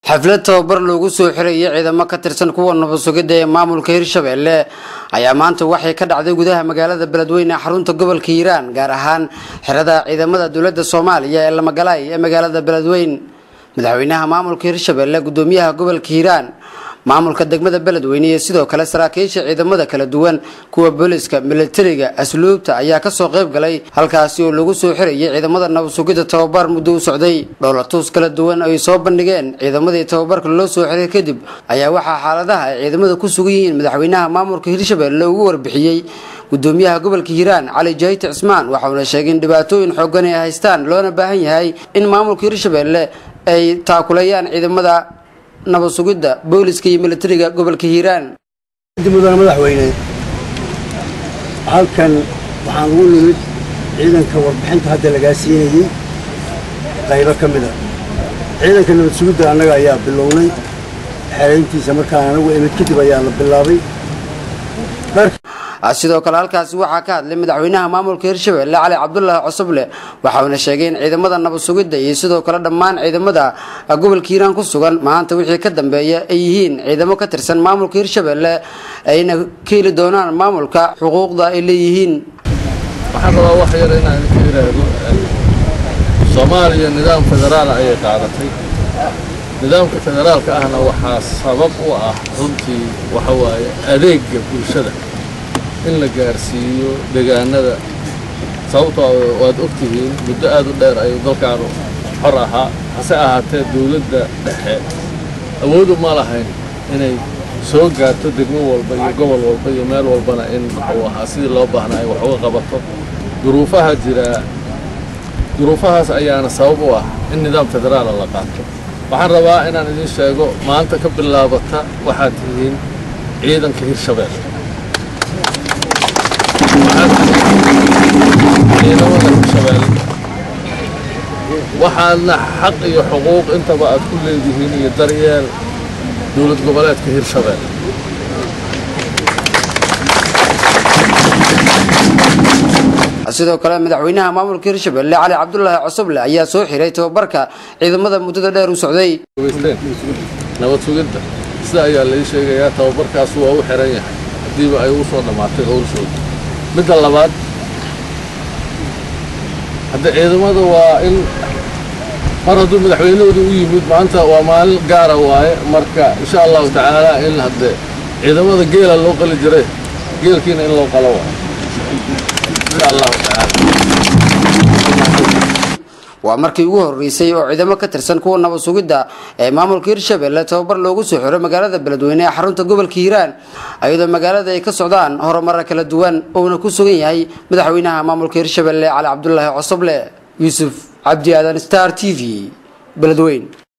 xaflad tababar loogu soo xirayay ciidamo ka tirsan kuwa nabadsugidda ee maamulka hirshabelle ayaa maanta waxay ka dhacday gudaha magaalada beledweyne ee xarunta gobolka hiiraan gaar ahaan xerada ciidamada dowladda soomaaliya ee lamagalaay ee magaalada beledweyn madaxweynaha maamulka hirshabelle gudoomiyaha gobolka hiiraan maamulka degmada beledweyne iyo sidoo kale saraakiisha ciidamada kala duwan kuwa booliska militariga asluubta ayaa kasoo qayb galay halkaasi oo lagu soo xirayay ciidamada nabadsugidda tababar muddo u socday dhowlatuus kala duwan ay soo bandhigeen ciidamadii tababarka loo soo xiray kadib ayaa waxaa xaaladaha ay ciidamada ku sugan yihiin madaxweynaha maamulka hirshabelle ugu warbixiyey gudoomiyaha gobolka hiiraan cali jahite cismaan waxauna sheegay in dhibaatooyin xoogan ay haystaan loona baahan yahay in maamulka hirshabelle ay taakuleeyaan ciidamada nabad sugidda booliska iyo militariga gobolka hiiraan mudane madaxweyne halkan waxaan ugu nimid ciidanka warbixinta hadda lagaa siinayey qaybo ka mid a ciidanka nabad sugidda annaga ayaa bilownay xerayntiisa markaan anagu imid kadib ayaa la bilaabay sidoo kale halkaasi waxaa ka hadlay madaxweynaha maamulka hirshabelle cali cabdulaahi cosoble waxauna sheegay in ciidamada nabad sugidda iyo sidoo kale dhammaan ciidamada gobolka hiiraan ku sugan maanta wixii ka dambeeya ay yihiin ciidamo ka tirsan maamulka hirshabelle ayna ka heli doonaan maamulka xuquuqda ay leeyihiin waxaan rabaa wax yar inaan idinka yidhaahdo soomaaliya nidaam federaal ayay qaadatay nidaamka federaalka ahna waxaa sabab u ah runtii waxa waaye adeegga bulshada in la gaarsiiyo deegaanada sababtoo waad og tihiin muddo aad u dheer ayuu dalkaanu xor ahaa hase ahaatee dawladda dhexe awoodu ma lahayn inay soo gaarto degmo walba iyo gobol walba iyo meel walbana in muxuu ahaa sidii loo baahnaa ay wax uga qabato duruufaha jiraa duruufahaas ayaana sabab u ah in nidaam federaala la qaato waxaan rabaa inaan idiin sheego maanta ka bilaabata waxaad tihiin ciidanka hirshabelle ciidamada hirshabelle waxaadna xaq iyo xuquuq intaba aad ku leedihiin iyo daryeel dowlad goboleedka hirshabelle sidoo kale madaxweynaha maamulka hirshabelle cali cabdulaahi cosoble ayaa soo xiray tababarka ciidamada muddada dheer u socday nabad sugidda sida ayaa lai sheegayaa tababarkaas waa u xiran yahay haddiiba ay u soo dhammaatay howlshooda midda labaad hadda ciidamada waa in mar hadduu madaxweynahooda u yimid maanta waa maalin gaara waaye marka insha allahu tacaala in hadde ciidamada geela loo qali jiray geelkiina in loo qalo waayo insha allahu tacaala waa markii ugu horeysay oo ciidamo ka tirsan kuwa nabad sugidda ee maamulka hirshabelle tababar loogu soo xiro magaalada beledweyne ee xarunta gobolka hiiraan iyadoo magaalada ay ka socdaan horumara kala duwan uuna ku sugan yahay madaxweynaha maamulka hirshabelle cali cabdulaahi cosoble yuusuf cabdi aadan star t v beledweyn